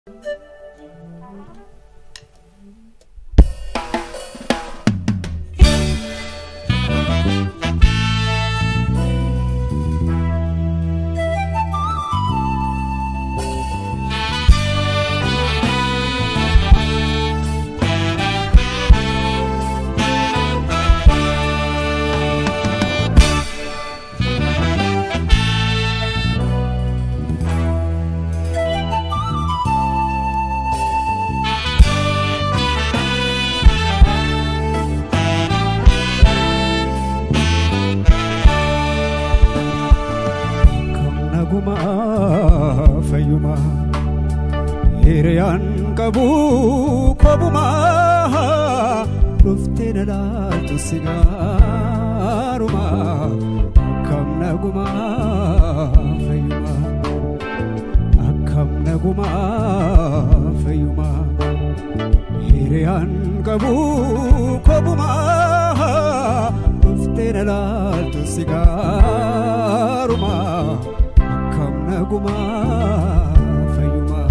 Kam nagumaa fayyumaa hiriyaan qabu kobumaa dhuftee na laaltu sigaarumaa akkam nagumaa fayyumaa akkam nagumaa fayyumaa hiriyaan qabu kobumaa dhuftee na laaltu sigaarumaa akkam nagumaa fayyumaa.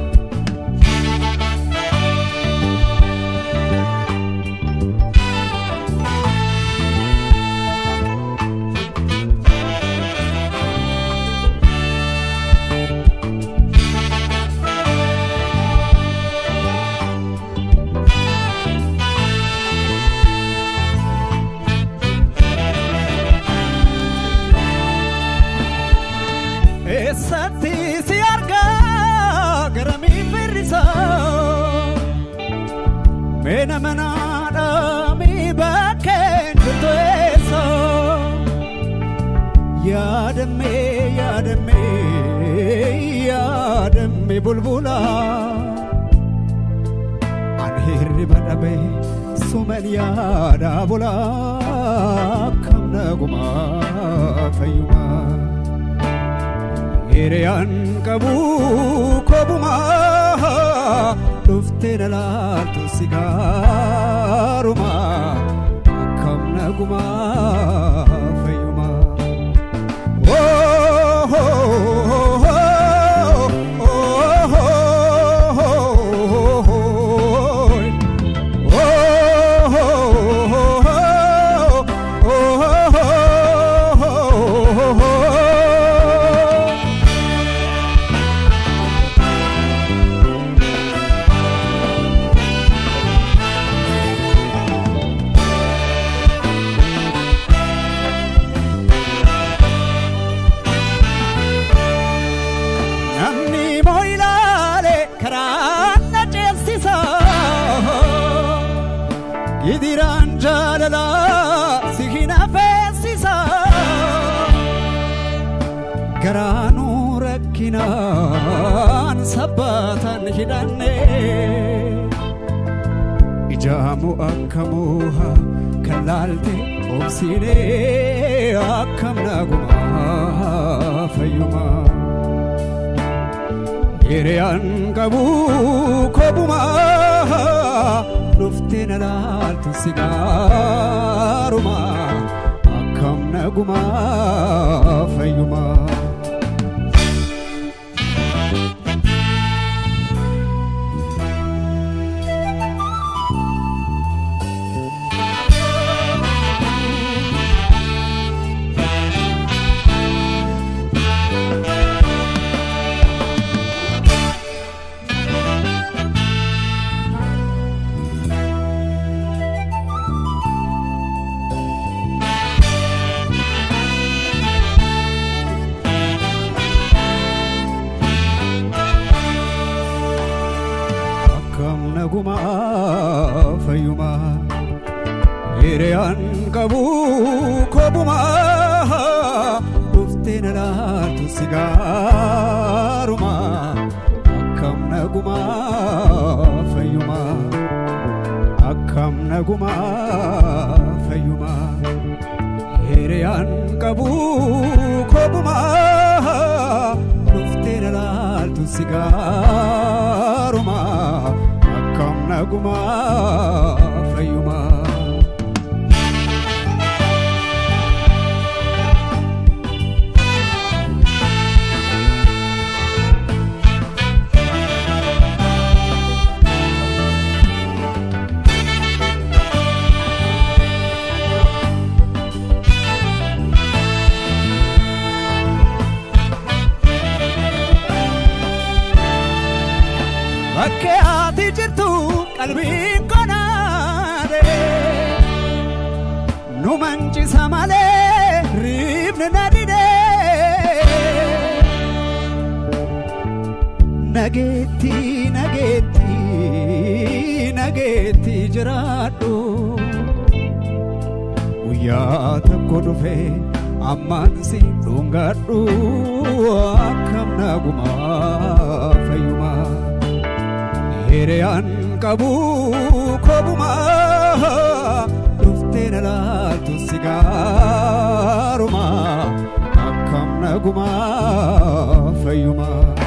Eessatti si argaa garamii firrisaa Meena manaadhaamii bakkeen jirtu eessa Yaadammee yaadammee yaadammee bulbula An hirriba dhabee suman yaada bula Akkam nagumaa fayyumaa Hiriyaan qabu kobumaa dhuftee na laaltu sigaarumaa akkam nagumaa fayyumaa. Oh, oh, oh, oh, oh, oh, oh. Namni moo ilaale karaa na ceesisa Gidiraan jaalala si hin affeesisa Garaanuu rakkinaan sabbataan hidhanne Ijaamu akka mooha kan laalte obsiine akkam nagumaa fayyumaa. Hiriyaan qabu kobumaa dhuftee na laaltu sigaarumaa akkam nagumaa fayyumaa. akkam nagumaa fayyumaa hiriyaan qabu kobumaa dhuftee na laaltu sigaarumaa akkam nagumaa fayyumaa akkam nagumaa fayyumaa hiriyaan qabu kobumaa dhuftee na laaltu sigaarumaa akkam nagumaa fayyumaa. bakkee ati jirtu qalbiin konaade nu mancisa malee riibni na didee nageetti nageetti nageetti jiraadhu guyyaa tokko dhufe ammaan si dhungadhu akkam nagumaa fayyumaa hiriyaan qabu kobumaa dhuftee na laaltu sigaarumaa akkam nagumaa fayyumaa.